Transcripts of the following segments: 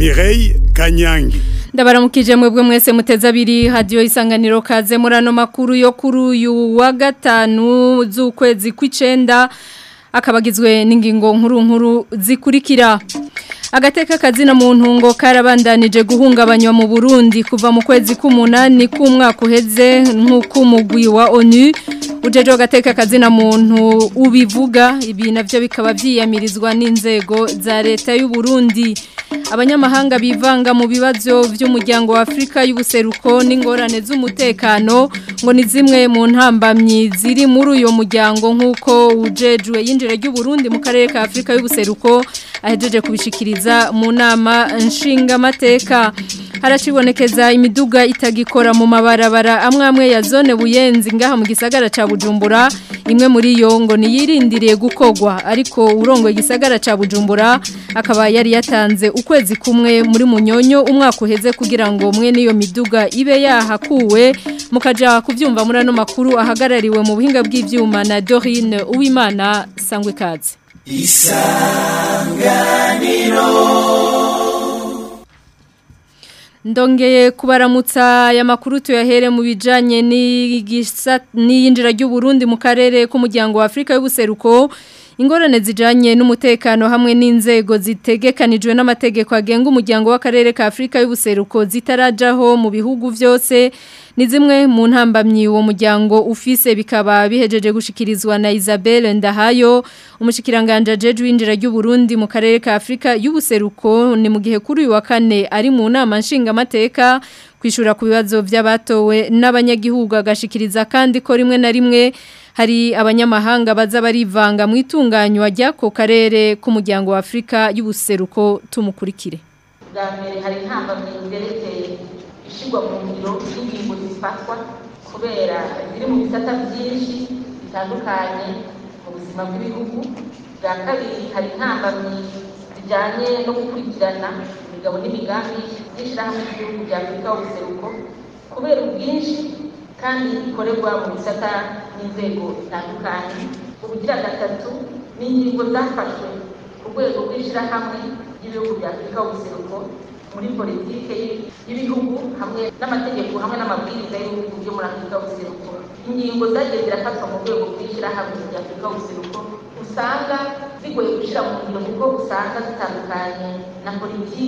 Mireille Kanyangi ndabaramukije mwebwe mwese muteze abiri hadiyo isanganiro kaze muri ano makuru yo kuri uyu wa gatanu z'ukwezi kw'icenda akabagizwe n'ingingo nkuru nkuru zikurikira agateka kazina muntu ngo karabandanije guhungabanywa mu Burundi kuva mu kwezi k'umunani k'umwaka uheze nk'uko umugwi wa ONU ujeje agateka kazina muntu ubivuga ibi navyo bikaba vyiyamirizwa n'inzego za leta y'u Burundi abanyamahanga bivanga mu bibazo by'umuryango wa Afrika y'ubuseruko n'ingorane z'umutekano ngo ni zimwe mu ntambamyi ziri muri uyo muryango nk'uko ujejwe yinjira ry'u Burundi mu karere ka Afrika y'ubuseruko ahejeje kubishikiriza mu nama nshingamateka haracibonekeza imiduga itagikora mu mabarabara amwe amwe ya zone buyenzi ngaha mu gisagara ca Bujumbura imwe muri yo ngo niyirindiriye gukogwa ariko urongo igisagara ca Bujumbura akaba yari yatanze ukwezi kumwe muri munyonyo umwaka uheze kugira ngo mwe niyo miduga ibe yahakuwe mukaja kuvyumva muri ano makuru ahagarariwe mu buhinga bw'ivyuma na Dorine Uwimana sangwe kazi isanganiro ndongeye kubaramutsa aya makuru tuyahere mu bijanye n'iyinjira ry'u Burundi mu karere k'umuryango wa Afrika y'ubuseruko ingorane zijanye n'umutekano hamwe n'inzego zitegekanijwe n'amategeko agenga umuryango w'akarere ka Afrika y'ubuseruko zitarajaho mu bihugu byose ni zimwe mu ntambamyi uwo muryango ufise bikaba bihejeje gushikirizwa na Isabelle Ndahayo umushikiranganje jeje winjira ry'u Burundi mu karere ka Afrika y'ubuseruko ni mu gihe kuri uyu wa kane ari mu nama nshingamateka kwishura ku bibazo by'abatowe n'abanyagihugu agashikiriza kandi ko rimwe na rimwe hari abanyamahanga baza barivanga mu itunganywa ry'ako karere k'umuryango wa Afrika y'ubuseruko tumukurikire bwa mbere hari intambamyi zerekeye ishyirwa mu ngiro y'ingingo zifatwa kubera ziri mu bisata byinshi bitandukanye mu buzima bw'ibihugu bwa kabiri hari intambamyi zijyanye no gukurikirana imigabo n'imigambi y'ishyirahamwe ry'igihugu bya afurika y'ubuseruko kubera ubwinshi kandi ikorerwa mu bisata n'inzego zitandukanye ubugira gatatu ni ingingo zafashwe ku rwego rw'ishyirahamwe ry'ibihugu bya afurika y'ubuseruko muri politike y'ibihugu hamwe n'amategeko hamwe n'amabwiriza y'ibihugu byo muri afurika y'ubuseruko ingingo zagiye zirafatwa mu rwego rw'ishyirahamwe rya afurika y'ubuseruko usanga zigoye gushyira mu ngiro kuko usanga zitandukanye na politiki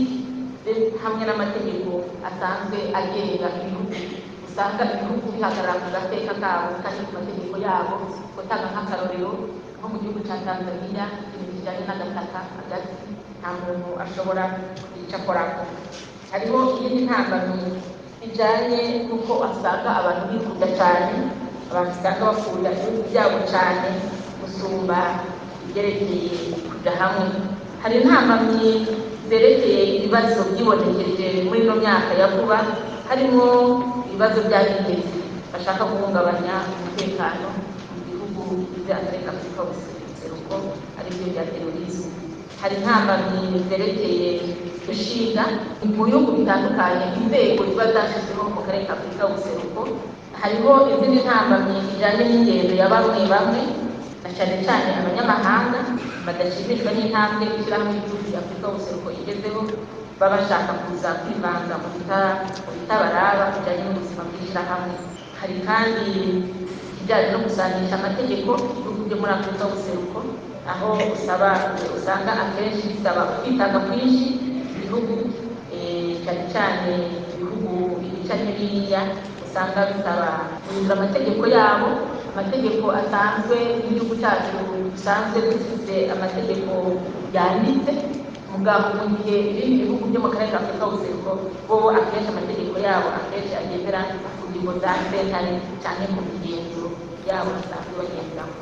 hamwe n'amategeko asanzwe agenga ibihugu usanga ibihugu bihagarara ku gateka kabo kandi ku mategeko yabo gutanga nk'akarorero nko mu gihugu cya tanzania ibintu bijyanye n'agataka hagati nta muntu ashobora kwica akorako hariho iyindi ntambamyi bijyanye n'uko asanga abantu bifuza cyane abantu usanga bakunda ibihugu byabo cyane gusumba ibyerekeye kujya hamwe hari intambamyi zerekeye ibibazo byibonekeje muri ino myaka ya vuba harimo ibibazo by'abigezi bashaka guhungabanya umutekano mu bihugu bya afurika afurika ubuseruko aribyo bya terorisme hari intambamyi zerekeye gushinga mu bihugu bitandukanye inzego ziba zashyizweho mu karere ka afurika y'ubuseruko hariho izindi ntambamyi zijyanye n'ingendo ya bamwe bamwe na cyane cyane abanyamahanga badashimishwa n'intambwe ishyirahamwe ry'igihugu cya afurika y'ubuseruko igezeho baba bashaka kuza kwivanga mu bitabaraba bijyanye n'ubuzima bw'ishyirahamwe hari kandi ikijyanye no gusanisha amategeko ibihugu byo muri afurika y'ubuseruko aho usaba usanga akenshi bisaba kwitanga kwinshi ibihugu cyane cyane ibihugu ibica n'ibiriya usanga bisaba guhindura amategeko yabo amategeko asanzwe n'igihugu cyacu dusanzwe dufite amategeko yanditse mugabo mu gihe ibindi bihugu byo mu karere ka afurika y'ubuseruko bo akenshi amategeko yabo akenshi agendera ku ngingo za sentare cyane ku migenzuro yabo basanzwe bagenderamo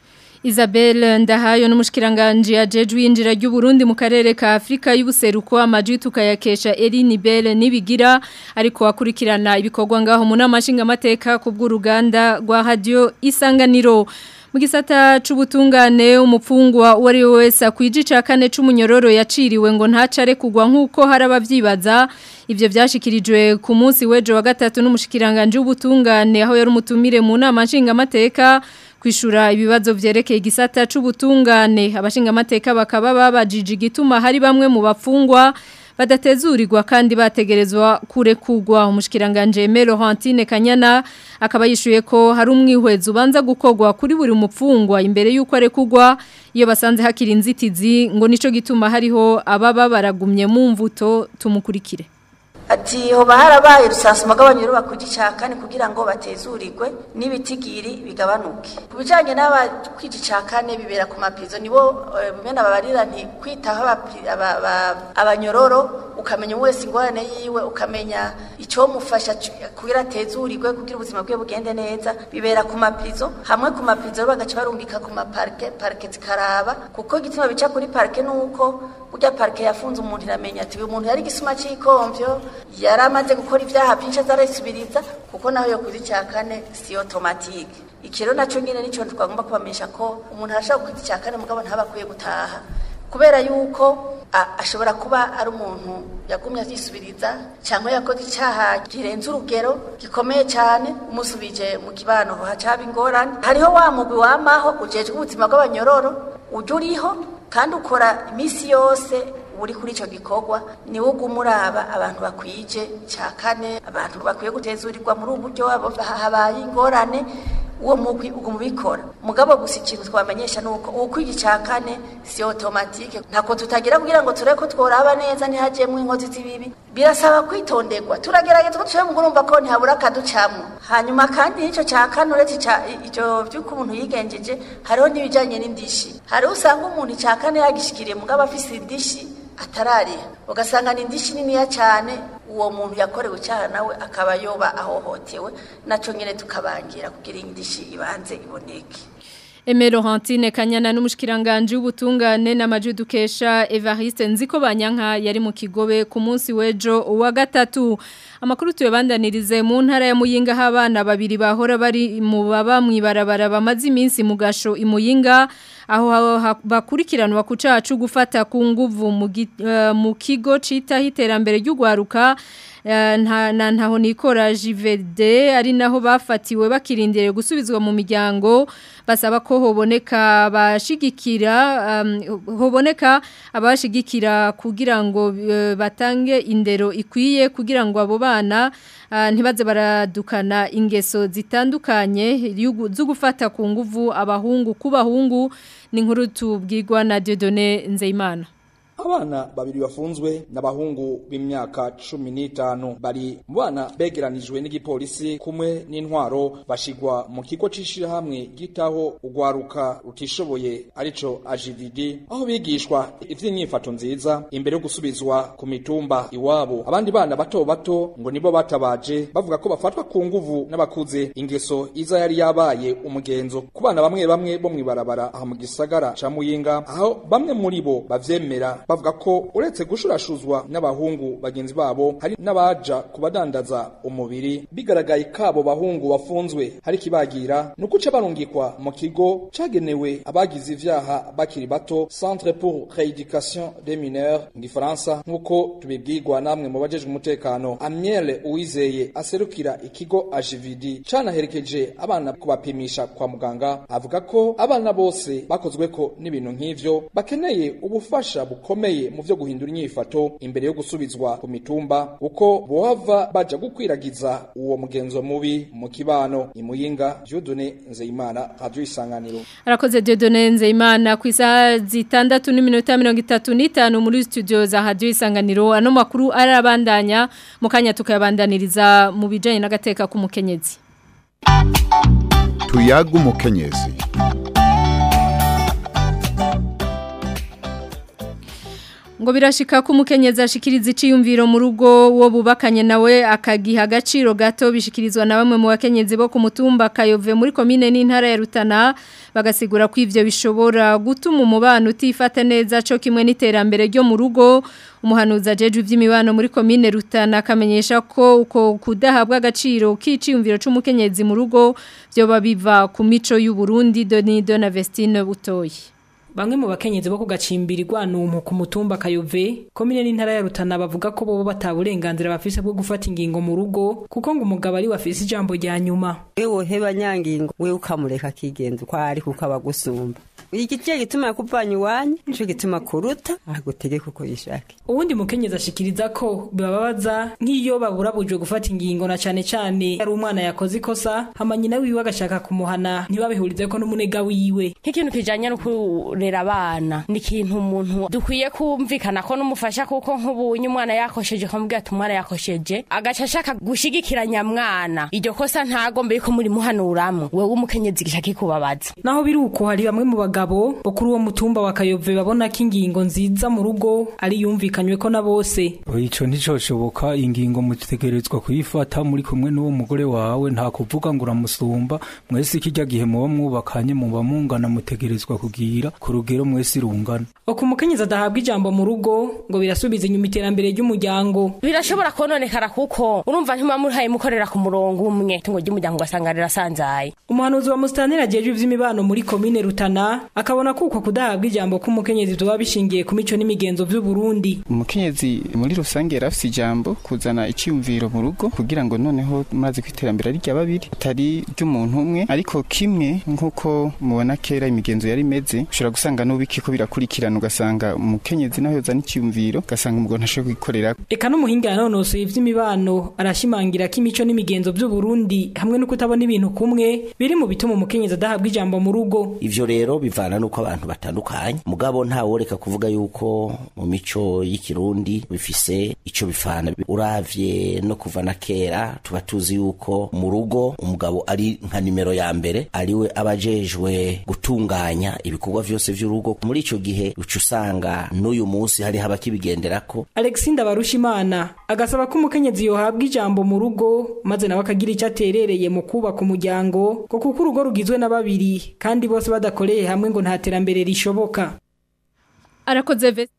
Isabelle Ndahayo n'umushikiranganje yajeje winjira ry'u Burundi mu karere ka Afrika y'ubuseruko amaji tukayakesha Eline Belle nibigira ariko akurikirana ibikorwa ngaho mu namashinga amateka ku bw'uruganda rwa radio Isanganiro mu gisata c'ubutungane umupfungwa wari wese akwijica kane c'umunyororo yaciriwe ngo ntacare kugwa nkuko harabavyibaza ivyo vyashikirijwe ku munsi wejo wa gatatu n'umushikiranganje w'ubutungane aho yari umutumire mu nama nshinga amateka kwishura ibibazo vyerekeye igisata c'ubutungane abashinga amateka bakaba babajije igituma hari bamwe mu bapfungwa badatezurirwa kandi bategerezwa kurekugwa umushikiranganje Mero Hantine Kanyana akaba yishuye ko hari umwihwezo ubanza gukogwa kuri buri mupfungwa imbere yuko arekugwa iyo basanze hakiri inzitizi ngo nico gituma hariho ababa baragumye mu mvuto tumukurikire ati hoba harabaye rusansuma bw'abanyuru bakujya kane kugira ngo batezurirwe n'ibitigiri bigabanuke ku bijyanye n'abakwijya icya kane bibera ku mapizo nibo bimena babarira nti kwitaho abanyororo ukamenya wese ingorane yiwe ukamenya icyo mufasha kugira atezurirwe kugira ubuzima bwe bugende neza bibera ku mapizo hamwe ku mapizo bagaca barungika ku maparike parike zikaraba kuko igituma bica kuri parike ni uko burya parike yafunze umuntu iramenya ati uyu muntu yari igisuma cy'ikomvyo yari amaze gukora ibyaha byinshi azarisubiriza kuko naho yo kuzi cya kane si otomatike ikiro nacyo nyine nicyo twagomba kubamenyesha ko umuntu arashobora kuzi cya kane mugabo ntaba akwiye gutaha kubera yuko ashobora kuba ari umuntu yagumye abyisubiriza cyangwa yakoze icyaha kirenze urugero gikomeye cyane umusubije mu kibano hacaba ingorane hariho wa mugwi wamaho ujejwe ubuzima bw'abanyororo ujya uriho kandi ukora iminsi yose uri kuri icyo gikorwa niwo uguma uraba abantu bakwije cya kane abantu bakwiye gutezurirwa muri ubu buryo habaye ingorane uwo mugwi uguma ubikora mugabo gusa ikintu twamenyesha ni uko ukwigi cya kane si otomatike ntako tutagira kugira ngo turebe ko tworaba neza ntihagiyemo inkozi z'ibibi birasaba kwitonderwa turagerageza ko tushobora kurumva ko ntihabura akaducamo hanyuma kandi n'icyo cya kane uretse icyo by'uko umuntu yigenjeje hariho n'ibijyanye n'indishi hariho usanga umuntu icya kane yagishikiriye mugabo afise indishi atarariha ugasanga ni indishi niniya cyane uwo muntu yakorewe icyaha nawe akaba yoba ahohotewe nacyo nyine tukabangira kugira indishi ibanze iboneke Emero Hantine Kanyana n'umushikiranganje w'ubutungane n'amaje dukesha Evariste Nziko Banyanka yari mu kigobe ku munsi wejo wa gatatu amakuru tuyabandanirize mu ntara ya Muyinga habana babiri bahora bari mu baba mwibarabara bamaze iminsi mu gasho imuyinga aho bakurikiranwa ku cacu gufata ku nguvu mu kigo cita iterambere ry'ugwaruka nta ntaho nikora jivede ari naho bafatiwe bakirindiriye gusubizwa mu miryango basaba ko hoboneka abashigikira hoboneka abashigikira kugira ngo batange indero ikwiye kugira ngo abo bana ntibaze baradukana ingeso zitandukanye zo gufata ku nguvu abahungu ku bahungu ni nkuru tubwirwa na Dieudonné Nzeyimana abana babiri bafunzwe n'abahungu b'imyaka cumi n'itanu bari mu bana begeranijwe n'igipolisi kumwe n'intwaro bashigwa mu kigo c'ishirahamwe gitaho ugwaruka rutishoboye arico ajividi aho bigishwa ivy'inyifato nziza imbere yo gusubizwa ku mitumba iwabo abandi bana bato bato ngo nibo batabaje bavuga ko bafatwa ku nguvu n'abakuze ingeso iza yari yabaye umugenzo ku bana bamwe bamwe bo mwibarabara aha mu gisagara ca muyinga aho bamwe muri bo bavyemera bavuga ko uretse gushurashuzwa n'abahungu bagenzi babo hari n'abaja kubadandaza umubiri bigaragaye kabo bahungu bafunzwe hari kibagira nukuca barungikwa mu kigo cagenewe abagize ivyaha bakiri bato Centre pour rééducation des mineurs mu gifaransa nk'uko tubibwirwa namwe mu bajejwe umutekano Amiel Uwizeye aserukira ikigo Ajividi canaherekeje abana kubapimisha kwa muganga avuga ko abana bose bakozweko n'ibintu nk'ivyo bakeneye ubufasha bukomeye mu vyo guhindura inyifato imbere yo gusubizwa ku mitumba uko bohava baja gukwiragiza uwo mugenzo mubi mu kibano imuyinga Dieudonné Nzeyimana Radio Isanganiro Arakoze Dieudonné Nzeyimana ku isaha zitandatu n'iminota mirongo itatu n'itanu muri studio za Radio Isanganiro ano makuru arabandanya mu kanya tukayabandaniriza mu bijanye n'agateka k'umukenyezi tuyaga umukenyezi ngo birashika ko umukenyezi ashikiriza iciyumviro mu rugo wo bubakanye nawe akagiha agaciro gato bishikirizwa na bamwe mu bakenyezi bo ku mutumba kayove muri komine n'intara ya Rutana bagasigura ko ivyo bishobora gutuma umubano utifata neza cyo kimwe n'iterambere ryo mu rugo umuhanuza jeje ivy'imibano muri komine Rutana akamenyesha ko uko kudahabwa agaciro k'iciyumviro c'umukenyezi mu rugo byo babiva ku mico y'u Burundi Donido na Vestine Butoyi Bamwe mu bakenyezi bo kugacimbirirwa numpu ku mutumba kayove komine n'intara ya Rutana bavuga ko bobo bataburenganzira bafise bwo gufata ingingo mu rugo kuko ngo umugabo ari wafise ijambo rya nyuma wewe heba nyangingo we ukamureka kigenza uko ari kuko abagusumba igice gituma yakuvanye iwanyu nico gituma kuruta agutegeka uko yishake uwundi mukenyezi ashikiriza ko bibabaza nk'iyo baburabujwe gufata ingingo na cane cane ari umwana yakoze ikosa hama nyina wiwe agashaka kumuhana ntibabihurize ko n'umunega wiwe nk'ikintu kijanye no kurera abana ni ikintu umuntu dukwiye kumvikana ko n'umufasha kuko nk'ubunye umwana yakosheje ukamubwira ati umwana yakosheje agaca ashaka gushigikiranya mwana iryo kosa ntagombe yuko muri muhanuramwo wewe umukenyezi gica kikubabaza naho biri uko hari bamwe mu bagabo bo kuri uwo mutumba wa kayove babona ko ingingo nziza mu rugo ari yumvikanywe ko na bose ico nticoshoboka ingingo mutegerezwa kuyifata muri kumwe n'uwo mugore wawe nta kuvuga ngo uramusumba mwese ikijya gihe muba mwubakanye muba mungana mutegerezwa kugira ku rugero mwese irungana uko umukenyezi adahabwa ijambo mu rugo ngo birasubiza inyuma iterambere ry'umuryango birashobora kononekara kuko urumva ntimuba muhaye mukorera ku murongo umwe itungo ry'umuryango ugasanga rirasanzaye umuhanuzi wa musitanteri ajejwe ivy'imibano muri komine rutana akabona ko uko kudahabwa ijambo k'umukenyezi vyoba bishingiye ku mico n'imigenzo vy'u Burundi umukenyezi muri rusange yari afise ijambo kuzana icyumviro mu rugo kugira ngo noneho maze ku iterambere ari rya babiri atari ry'umuntu umwe ariko kimwe nk'uko mubona kera imigenzo yari imeze ushobora gusanga n'ubiki ko birakurikirana ugasanga umukenyezi naho yozana icyumviro ugasanga umugabo ntashobora kwikorera eka n'umuhinga yanonosoye ivy'imibano arashimangira ko imico n'imigenzo vy'u Burundi hamwe no kutabona ibintu kumwe biri mu bituma umukenyezi adahabwa ijambo mu rugo ivyo rero bivana nuko abantu batandukanye mugabo ntaworeka kuvuga yuko mu mico y'ikirundi bifise ico bifana uravye no kuva na kera tuba tuzi yuko mu rugo umugabo ari nka nimero ya mbere ariwe abajejwe gutunganya ibikorwa vyose vy'urugo muri ico gihe uca usanga n'uyu munsi hariho abakibigenderako Alexinda Barushimana agasaba ko umukenyezi yohabwa ijambo mu rugo maze nawe akagira icyo aterereye mu kubaka umuryango ko kuko urugo rugizwe na babiri kandi bose badakoreye hamwe ngo nta terambere rishoboka arakoze ve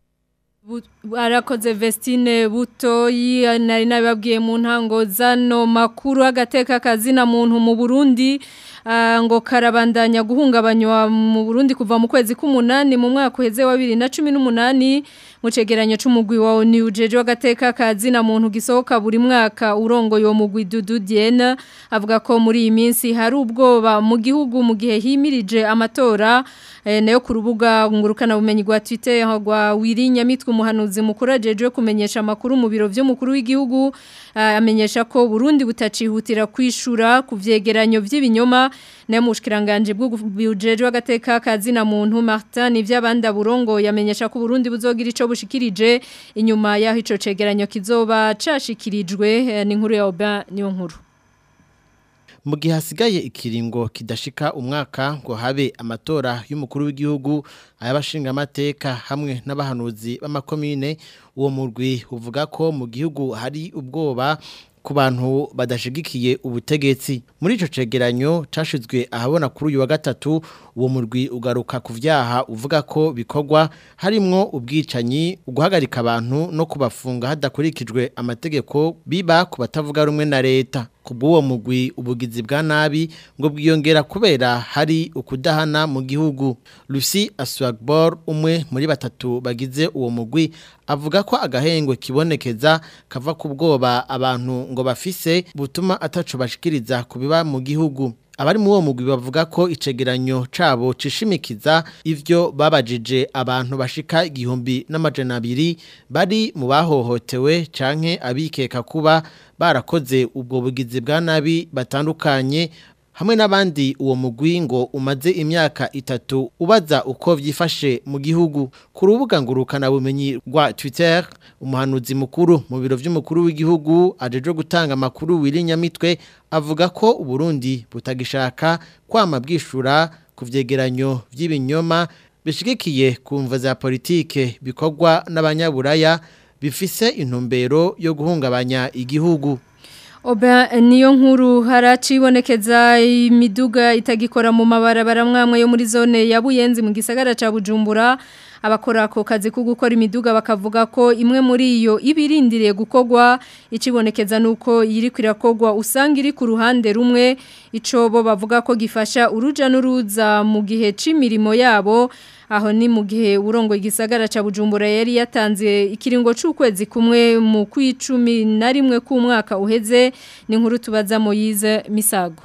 arakoze vestine butoyi nari nabibabwiye mu ntango zano makuru agateka kazina muntu mu Burundi ngo karabandanya guhungabanywa mu Burundi kuva mu kwezi k'umunani mu mwaka uheze wa 2018 mu cegeranyo c'umugwi wa ONU ujeje w'agateka kazina muntu gisohoka buri mwaka urongoye uwo mugwi Dudu Diena avuga ko muri iyi minsi hari ubwoba mu gihugu mu gihe himirije amatora e, nayo ku rubuga ngurukana bumenyi rwa Twitter rwa Wirinya mitwe umuhanuzi mukuru ajeje kumenyesha makuru mu biro vy'umukuru w'igihugu amenyesha ko Burundi butacihutira kwishura ku vyegeranyo vy'ibinyoma nayo mushikiranganje bw'ubujeje w'agateka kazina muntu Martin ivy'abanda burongo yamenyesha ko Burundi buzogira ico bushikirije inyuma yaho ico cegeranyo kizoba cashikirijwe ni nkuru ya Oba niyo nkuru mu gihe hasigaye ikiringo kidashika umwaka ngo habe amatora y'umukuru w'igihugu ay'abashinga amateka hamwe n'abahanuzi b'amakomine uwo murwi uvuga ko mu gihugu hari ubwoba ku bantu badashigikiye ubutegetsi muri ico cegeranyo cashizwe ahabona kuri uyu wa gatatu uwo murwi ugaruka ku vyaha uvuga ko bikorwa harimwo ubwicanyi uguhagarika abantu no kubafunga hadakurikijwe amategeko biba ku batavuga rumwe na leta kubw'uwo mugwi ubugizi bwa nabi ngo bwiyongera kubera hari ukudahana mu gihugu Lucy Aswagbor umwe muri batatu bagize uwo mugwi avuga ko agahengwe kibonekeza kava ku bwoba abantu ngo bafise butuma ataco bashikiriza kubiba mu gihugu abari mu uwo mugwi bavuga ko icegeranyo cabo cishimikiza ivyo babajije abantu bashika igihumbi n'amajana abiri bari mu bahohotewe canke abikeka kuba barakoze ubwo bugizi bwa nabi batandukanye hamwe n'abandi uwo mugwi ngo umaze imyaka itatu ubaza uko vyifashe mu gihugu ku rubuga ngurukana bumenyi rwa Twitter umuhanuzi mukuru mu biro vy'umukuru w'igihugu ajeje gutanga amakuru wirinyamitwe avuga ko uburundi butagishaka kwama bwishura ku vyegeranyo vy'ibinyoma bishigikiye ku mva za politike bikorwa n'abanyaburaya bifise intumbero yo guhungabanya igihugu Oba niyo nkuru haracibonekeza imiduga itagikora mu mabarabara mwamwe yo muri zone ya Buyenzi mu gisagara ca Bujumbura abakora ako kazi ko gukora imiduga bakavuga ko imwe muri iyo ibirindiriye gukorwa ikibonekeza nuko iri kwirakogwa usanga iri ku ruhande rumwe ico bo bavuga ko gifasha uruja n'uruza mu gihe c'imirimo yabo aho ni mu gihe urongo igisagara ca Bujumbura yari yatanze ikiringo c'ukwezi kumwe mu kwicumi na rimwe k'umwaka uheze ni nkuru tubaza Moyize Misago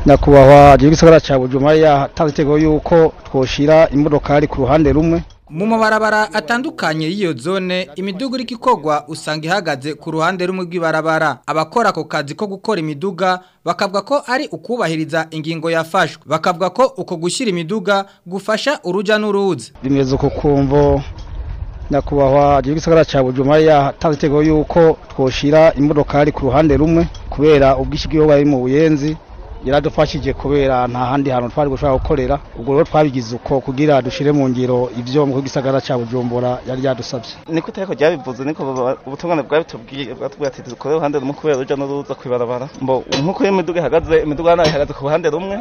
nyakubahwa igisagara cya bujumbura yatanze itegeko y'uko twoshira imodokari ku ruhande rumwe mu mabarabara atandukanye y'iyo zone imiduga iri kikogwa usanga ihagaze ku ruhande rumwe rw'ibarabara abakora ako kazi ko gukora imiduga bakavuga ko ari ukubahiriza ingingo yafashwe bakavuga ko uko gushyira imiduga gufasha urujya n'uruza bimeze uko kumvo nyakubahwa igisagara cya bujumbura yatanze itegeko y'uko twoshira imodokari ku ruhande rumwe kubera ubwishyu bw'iyo bari mu buyenzi yaradufashije kubera nta handi hantu twari gushobora gukorera ubwo rero twabigize uko kugira dushire mu ngiro ivyo mu gisagara ca Bujumbura yari yadusavye niko itegeko ryabivuze niko ubutungane bwabitubwiye bwatubwiye ati dukore uruhande rumwe kubera uruja n'uruza kwibarabara mbo nkuko iyo imiduga ihagaze imiduga nayo ihagaze ku ruhande rumwe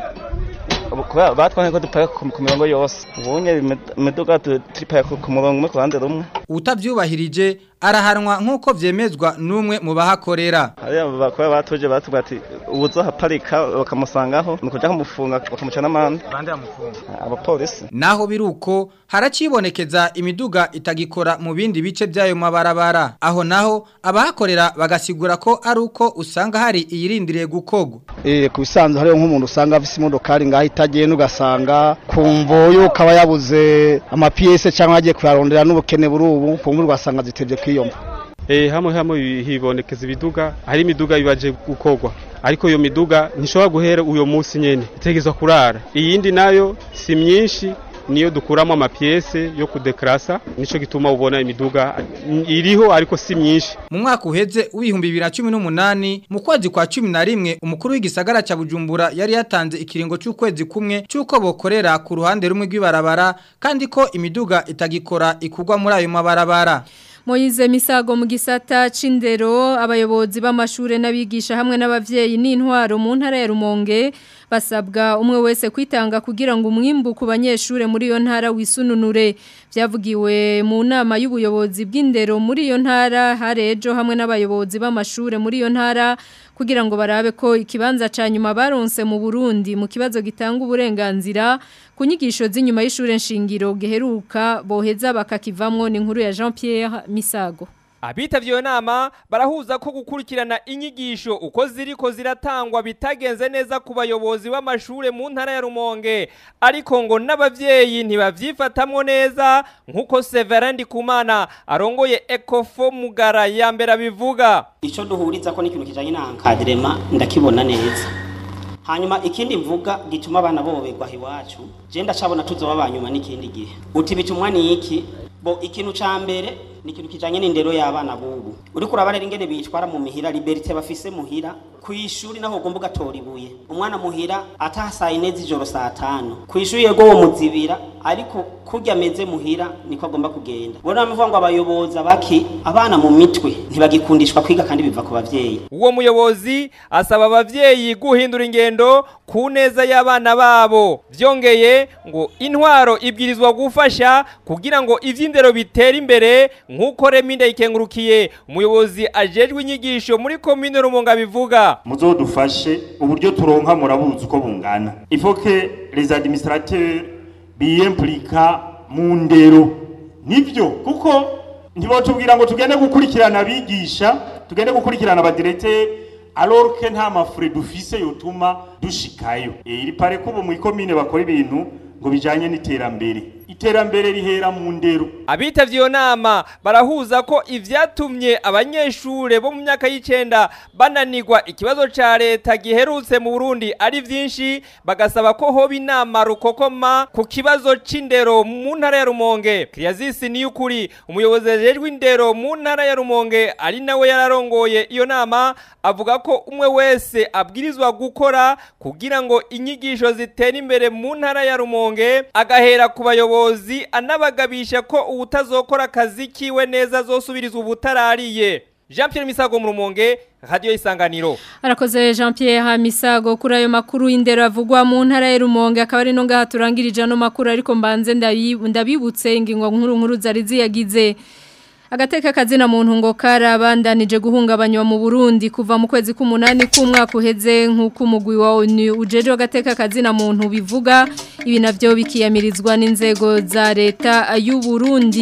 kubera batwange ko duparika ku mirongo yose ubunye imiduga turiparika ku murongo umwe ku ruhande rumwe utavyubahirije arahanwa nk'uko vyemezwa n'umwe mu bahakorera hariya bakora batuje batubwira ati ubuzohaparika bakamusangaho ni ukuja kumufunga bakamuca n'amande bande bamufunga abapolisi naho biruko haracibonekeza imiduga itagikora mu bindi bice by'ayo mabarabara aho naho abahakorera bagasigura ko ari uko usanga hari iyirindiriye gukogwa eh ku bisanzwe hariyo nk'umuntu usanga afise imodokari ngaho itagenda ugasanga kumvo yuko aba yabuze amapiyese cyangwa agiye kuyarondera n'ubukene buri ubu kumva ugasanga zitevye kwiyomba Eh hamwe hamwe hibonekeza ibiduga hari imiduga bibaje gukogwa ariko iyo miduga ntishobora guhera uyo munsi nyene itegezwa kurara iyindi nayo si myinshi niyo dukuramo amapiyese yo kudekrasa nico gituma ubona imiduga iriho ariko si myinshi mu mwaka uheze w'ibihumbi bibiri na cumi n'umunani mu kwezi kwa cumi na rimwe umukuru w'igisagara cya bujumbura yari yatanze ikiringo cy'ukwezi kumwe cy'uko bokorera ku ruhande rumwe rw'ibarabara kandi ko imiduga itagikora ikugwa muri ayo mabarabara Moize Misago mu gisata c'indero abayobozi b'amashure n'abigisha hamwe n'abavyeyi n'intwaro mu ntara ya Rumonge basabwa umwe wese kwitanga kugira ngo umwimbu ku banyeshure muri iyo ntara wisununure byavugiwe mu nama y'ubuyobozi bw'indero muri iyo ntara harejo hamwe n'abayobozi b'amashure muri iyo ntara kugira ngo barabe ko ikibanza ca nyuma baronse mu Burundi mu kibazo gitanga uburenganzira ku nyigisho z'inyuma y'ishure nshingiro geheruka boheza bakakivamwo ni inkuru ya Jean Pierre Misago Abitavye iyo nama barahuza ko gukurikirana inyigisho uko ziriko ziratangwa bitagenze neza ku bayobozi b'amashure mu ntara ya Rumonge ariko ngo n'abavyeyi ntibavyifatamwo neza nkuko Severin Ndikumana arongoye Ecofo Mugara ya mbere abivuga Ico duhuriza ko n'ikintu kijanye na encadrement ndakibona neza hanyuma ikindi mvuga gituma abana boberwa iwacu je ndacabona tuzoba banyuma n'ikindi gihe uti bitumwa ni iki bo ikintu ca mbere ni ikintu kijanye n'indero y'abana bubu uriko urabarera ingene bitwara mu mihira liberite bafise muhira ku ishuri naho ugomba ugatora ibuye umwana muhira ataha saa ine z'ijoro saa tanu ku ishuri yego wo muzibira ariko kurya ameze muhira niko agomba kugenda bona bavuga ngo abayobozi abaki abana mu mitwe ntibagikundishwa kwiga kandi biva ku bavyeyi uwo muyobozi asaba abavyeyi guhindura ingendo ku neza y'abana babo vyongeye ngo intwaro ibwirizwa gufasha kugira ngo ivy'indero bitere imbere nk'uko Reminde ikengurukiye umuyobozi ajejwe inyigisho muri komine Rumonga bivuga muzodufashe uburyo turonka murabuzi uko bungana il faut que les administrateurs biyemplika mu ndero nivyo kuko ntibotubwira ngo tugende gukurikirana abigisha tugende gukurikirana abadirecteur alors que nta mafure dufise yotuma dushikayo iri pare ko ubu mu ikomine bakora ibintu ngo bijanye n'iterambere iterambere rihera mu ndero abitavye iyo nama barahuza ko ivyatumye abanyeshure bo mu myaka y'icenda bananirwa ikibazo ca leta giherutse mu Burundi ari vyinshi bagasaba ko hoba inama rukokoma ku kibazo c'indero mu ntara ya Rumonge Kriyazisi ni ukuri umuyobozi ajejwe indero mu ntara ya Rumonge ari nawe yararongoye iyo nama avuga ko umwe wese abwirizwa gukora kugira ngo inyigisho zitere imbere mu ntara ya Rumonge agahera ku bayobozi umuyobozi anabagabisha ko ubutazokora akazi kiwe neza azosubirizwa ubutarariye Jean Pierre Misago mu Rumonge Radio Isanganiro Arakoze Jean Pierre Misago kuri ayo makuru indero avugwa mu ntara ya Rumonge akaba ari no ngaha turangirije no makuru ariko mbanze ndabibutse ingingo nkuru nkuru zari ziyagize agateka kazina muntu ngo karabandanije guhungabanywa mu Burundi kuva mu kwezi k'umunani k'umwaka uheze nk'uko umugwi wa ONU ujeje agateka kazina muntu bivuga ibi navyo bikiyamirizwa n'inzego za leta y'u Burundi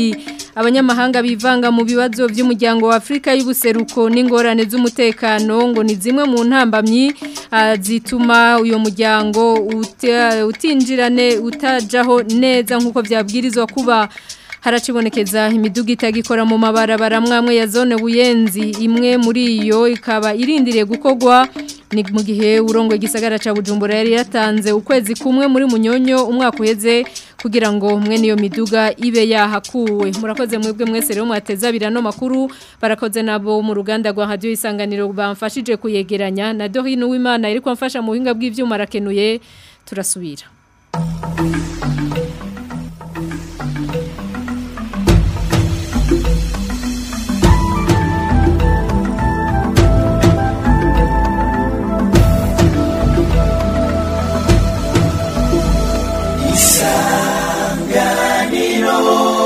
abanyamahanga bivanga mu bibazo by'umuryango wa Afrika y'ubuseruko n'ingorane z'umutekano ngo ni zimwe mu ntambamyi ah, zituma uyo muryango uta- utinjirane utajaho neza nk'uko byabwirizwa kuba haracibonekeza imiduga itagikora mu mabarabara mwamwe ya zone buyenzi imwe muri iyo ikaba irindiriye gukorwa ni mu gihe urongo igisagara ca Bujumbura yari yatanze ukwezi kumwe muri munyonyo umwaka uheze kugira ngo mwe niyo miduga ibe yahakuwe murakoze mwebwe mwese rero mwateza birano makuru barakoze nabo mu ruganda rwa radio isanganiro bamfashije kuyegeranya na Dorine Uwimana iri kwamfasha mu buhinga bw'ivyuma rakenuye turasubira isanganiro